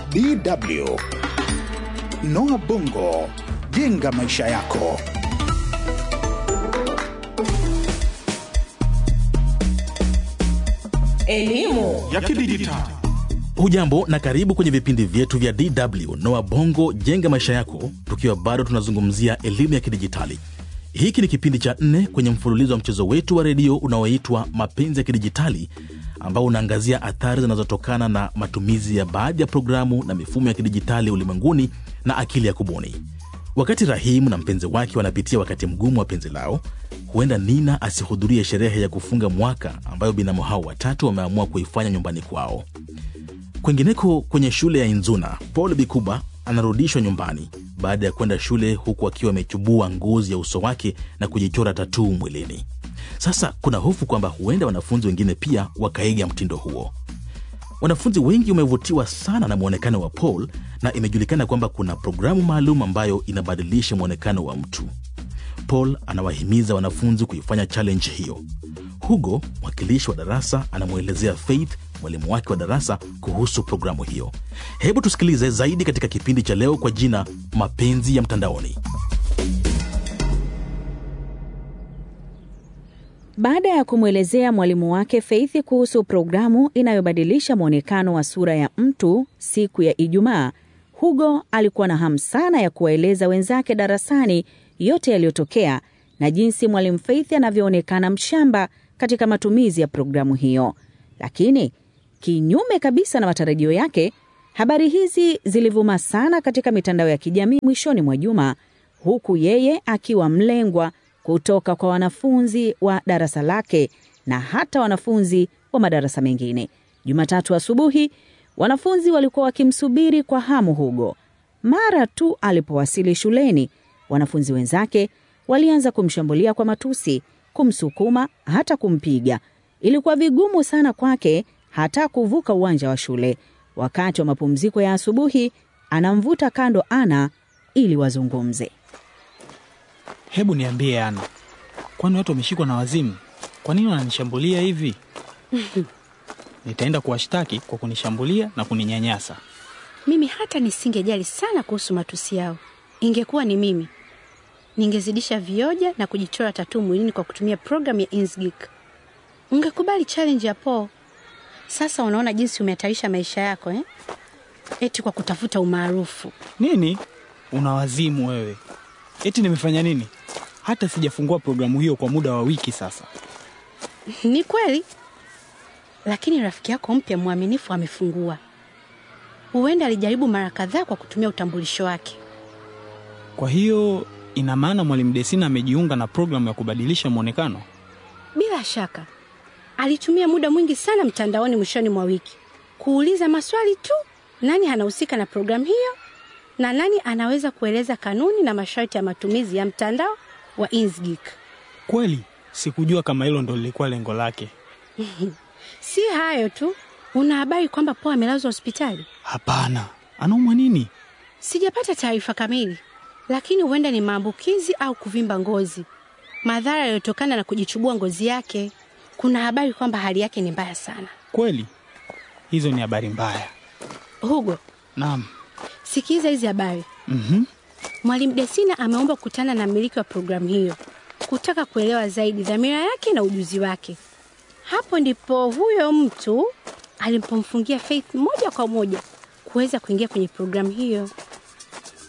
DW. Noah Bongo, jenga maisha yako. Elimu ya kidijitali. Hujambo na karibu kwenye vipindi vyetu vya DW Noa Bongo jenga maisha yako, tukiwa bado tunazungumzia elimu ya kidijitali. Hiki ni kipindi cha nne kwenye mfululizo wa mchezo wetu wa redio unaoitwa Mapenzi ya Kidijitali, ambao unaangazia athari zinazotokana na matumizi ya baadhi ya programu na mifumo ya kidijitali ulimwenguni na akili ya kubuni. Wakati Rahimu na mpenzi wake wanapitia wakati mgumu wa penzi lao, huenda Nina asihudhurie sherehe ya kufunga mwaka ambayo binamu hao watatu wameamua kuifanya nyumbani kwao. Kwingineko kwenye shule ya Inzuna, Paul Bikuba anarudishwa nyumbani baada ya kwenda shule huku akiwa amechubua ngozi ya uso wake na kujichora tatuu mwilini. Sasa kuna hofu kwamba huenda wanafunzi wengine pia wakaiga mtindo huo. Wanafunzi wengi wamevutiwa sana na mwonekano wa Paul na imejulikana kwamba kuna programu maalum ambayo inabadilisha mwonekano wa mtu. Paul anawahimiza wanafunzi kuifanya challenge hiyo. Hugo, mwakilishi wa darasa, anamwelezea Faith, mwalimu wake wa darasa, kuhusu programu hiyo. Hebu tusikilize zaidi katika kipindi cha leo kwa jina Mapenzi ya Mtandaoni. Baada ya kumwelezea mwalimu wake Faith kuhusu programu inayobadilisha mwonekano wa sura ya mtu siku ya Ijumaa, Hugo alikuwa na hamu sana ya kuwaeleza wenzake darasani yote yaliyotokea na jinsi mwalimu Faith anavyoonekana mshamba katika matumizi ya programu hiyo. Lakini kinyume kabisa na matarajio yake, habari hizi zilivuma sana katika mitandao ya kijamii mwishoni mwa juma, huku yeye akiwa mlengwa kutoka kwa wanafunzi wa darasa lake na hata wanafunzi wa madarasa mengine. Jumatatu asubuhi, wanafunzi walikuwa wakimsubiri kwa hamu Hugo. Mara tu alipowasili shuleni, wanafunzi wenzake walianza kumshambulia kwa matusi, kumsukuma, hata kumpiga. Ilikuwa vigumu sana kwake hata kuvuka uwanja wa shule. Wakati wa mapumziko ya asubuhi, anamvuta kando Ana ili wazungumze. Hebu niambie Ana, kwani watu wameshikwa na wazimu? Kwa nini wananishambulia hivi? Nitaenda kuwashtaki kwa kunishambulia na kuninyanyasa. Mimi hata nisingejali sana kuhusu matusi yao. Ingekuwa ni mimi, ningezidisha vioja na kujichora tatuu mwilini kwa kutumia programu ya Inkscape. Ungekubali challenge ya Paul. Sasa unaona jinsi umehatarisha maisha yako eh? Eti kwa kutafuta umaarufu. Nini? Una wazimu wewe? Eti nimefanya nini? Hata sijafungua programu hiyo kwa muda wa wiki sasa. Ni kweli, lakini rafiki yako mpya mwaminifu amefungua. Huenda alijaribu mara kadhaa kwa kutumia utambulisho wake. Kwa hiyo ina maana mwalimu Desina amejiunga na programu ya kubadilisha mwonekano? Bila shaka alitumia muda mwingi sana mtandaoni mwishoni mwa wiki kuuliza maswali tu, nani anahusika na programu hiyo na nani anaweza kueleza kanuni na masharti ya matumizi ya mtandao wa Inkscape. Kweli sikujua kama hilo ndo lilikuwa lengo lake. Si hayo tu, una habari kwamba Paul amelazwa hospitali? Hapana, anaumwa nini? Sijapata taarifa kamili, lakini huenda ni maambukizi au kuvimba ngozi, madhara yaliyotokana na kujichubua ngozi yake. Kuna habari kwamba hali yake ni mbaya sana. Kweli hizo ni habari mbaya. Hugo, Naam. sikiza hizi habari. Mhm. Mwalimu Desina ameomba kukutana na mmiliki wa programu hiyo kutaka kuelewa zaidi dhamira yake na ujuzi wake. Hapo ndipo huyo mtu alimpomfungia Faith moja kwa moja kuweza kuingia kwenye programu hiyo.